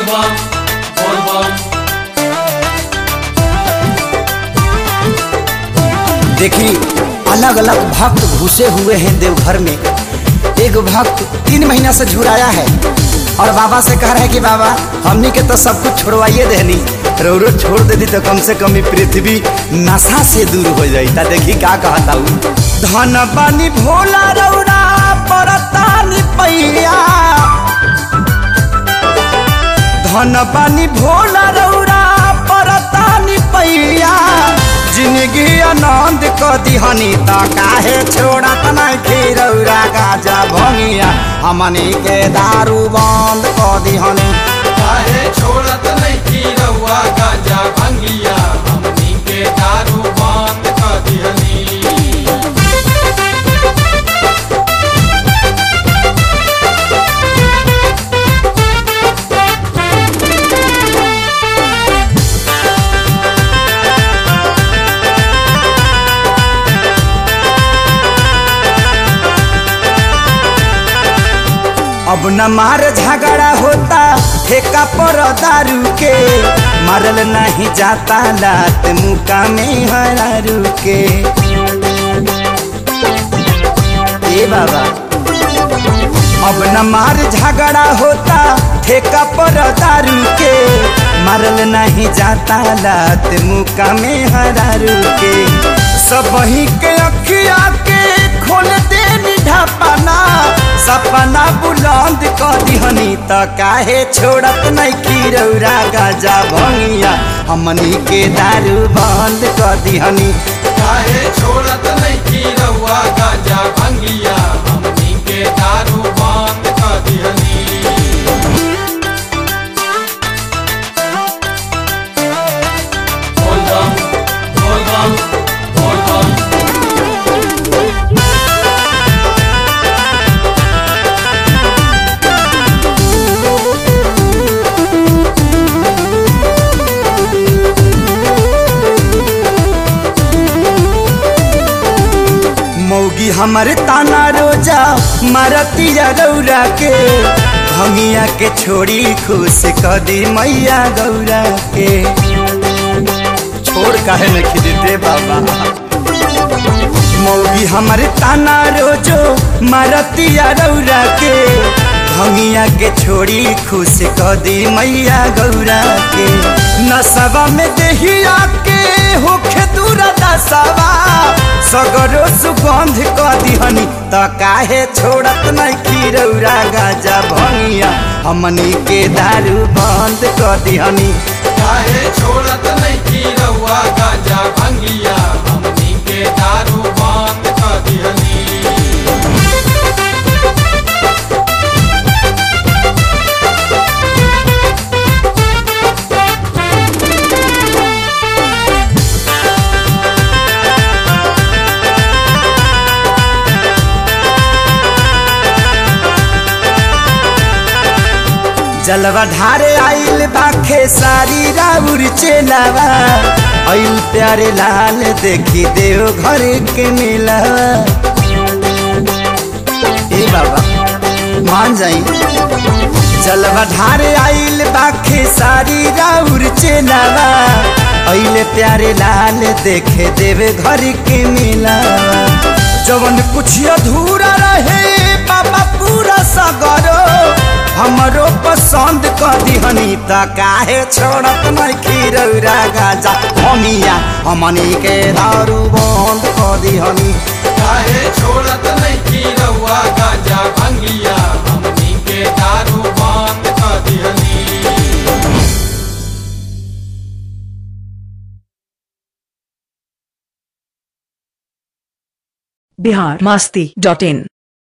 bum, boy bum. देखी अलग अलग भक्त घुसे हुए हैं देवघर में एक भक्त तीन महीना से झुराया है और बाबा से कह रहा है कि बाबा हमनी के तो सब कुछ छोड़वाइए देनी रोरो छोड़ देती तो कम से कम ई पृथ्वी नशा से दूर हो जाई ता देखी का कहता हूँ धन बानी भोला रौरा परतानी पैया धन बानी भोला रौरा परतानी पैया जिंदगी आनंद क दिहनी त काहे छोड़त नहीं रौरा गाजा भंगिया हमनी के दारू बंद क दिहनी काहे छोड़त नहीं की रउआ गांजा भंगिया हमनी के दारू बंद कर दिहनी अब न मार झगड़ा होता ठेका पर दारू के मारल नहीं जाता लात मुका में हरारू के ए बाबा अब न मार झगड़ा होता ठेका पर दारू के मारल नहीं जाता लात मुका में हरारू के सब ही के अखिया के खोल दे ढापना सपना बुलंद क दिहनी त काहे छोड़त नहीं की रौरा गाजा भंगिया हमनी के दारू बंद क दिहनी काहे छोड़त नहीं की रउआ गांजा भंगिया हमनी के दारू बंद कर दिहनी बोल बम बोल बम बोल बम मौगी हमारे ताना रोजा मारतिया रौरा के भंगिया के छोड़ी खुश क दी मैया गौरा के छोड़ काहे न खिदते बाबा मौगी हमारे ताना रोजो मारतिया रौरा के भंगिया के छोड़ी खुश क दी मैया गौरा के नसवा में देहिया के होखे दूर दसवा सगरो सुगंध क दिहनी त काहे छोड़त नहीं की रौरा गाजा भंगिया हमनी के दारू बंद क दिहनी काहे छोड़त नहीं की रउआ गांजा भंगिया हमनी के दारू बंद कर दिहनी जलवा ढारे आइल बाखे सारी राउर चेलावा आइल प्यारे लाल देखी देव घर के मिलावा ए बाबा मान जाई जलवा ढारे आइल बाखे सारी राउर चेलावा आइल प्यारे लाल देखे देव घर के मिलावा जवन कुछ अधूरा रहे बाबा पूरा सगरो हमरो पसंद क दिहनी त काहे छोड़त नहीं खीरौरा गाजा हमिया हमनी के दारू बंद क दिहनी काहे छोड़त नहीं की रउआ गांजा भंगिया हमनी के दारू बंद कर दिहनी बिहार मस्ती डॉट इन